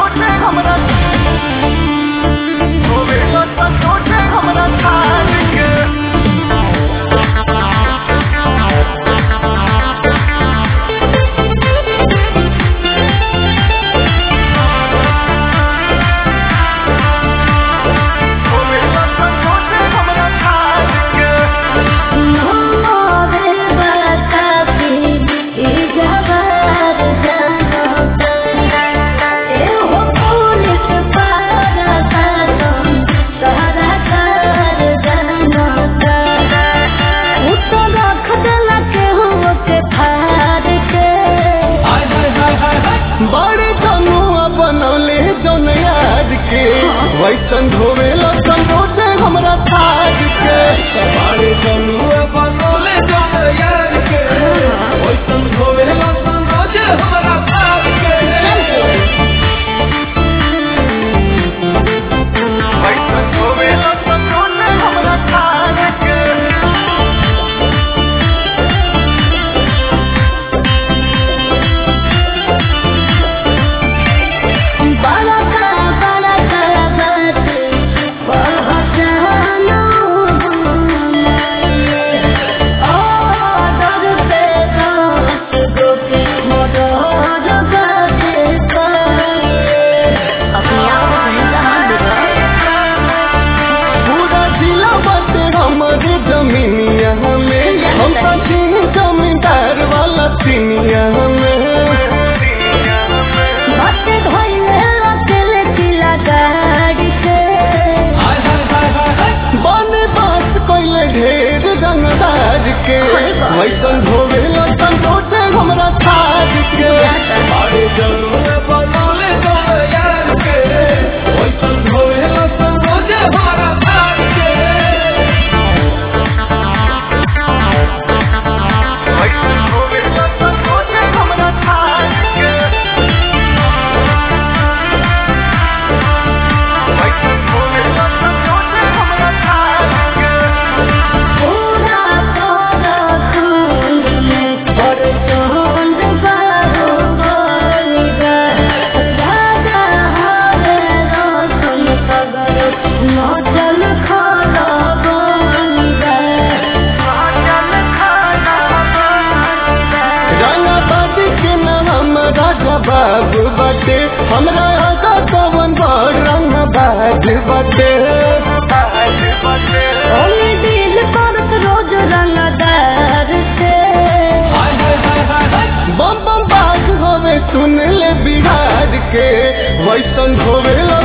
संतोषे हमरा होवेला संतोषे हमरा थाल के होवेला संतोषे हमरा थाल के मोरे बताती ई जवार जानता ए हो पुलिस पारा सातम सारा कार जानता उतो रख देला के हो के फाड़ के बड़े जनुआ बनौले जौन याद के वैसन धोवेला संतोषे हमरा थाज के बड़े जनुआ बनौले जौन याद के वैसन धोवेला संतोषे हमरा थाज के वैसन धोवेला संतोषे हमरा थाज के बड़ा का बड़ा का बात पहचानो ओ दर पे दस गोपी मोटर गाते अपने आप को कहीं जहाँ पूरा जिला बाटे हमारे जमीनिया में हम तो छीन जमींदार वाला सीनिया में भक्त धोइले अकेले तिला गाड़ी से बने बात कोइले ढेर रंगदार के वैसन धोवेला संतोषे हमरा थाज के बड़े जरूर बनौले जौन यार के वैसन धोवेला संतोषे हमरा थाज के वैसन धोवेला संतोषे हमरा थाज के वैसन धोवेला संतोषे हमरा थाज के पूरा तोरा कुंड में और चोंड बारो बोलिगा राजा हारे रोशन सगर नौचल खाला बोलिगा रंगा बाटी के नाम राजा बाबू बाटे हमरा आगा कवन बड़ रंग बाज बाटे ओली दिल करत रोज रंगदार से बम बम बाज होवे सुन ले बिहार के वैसन होवे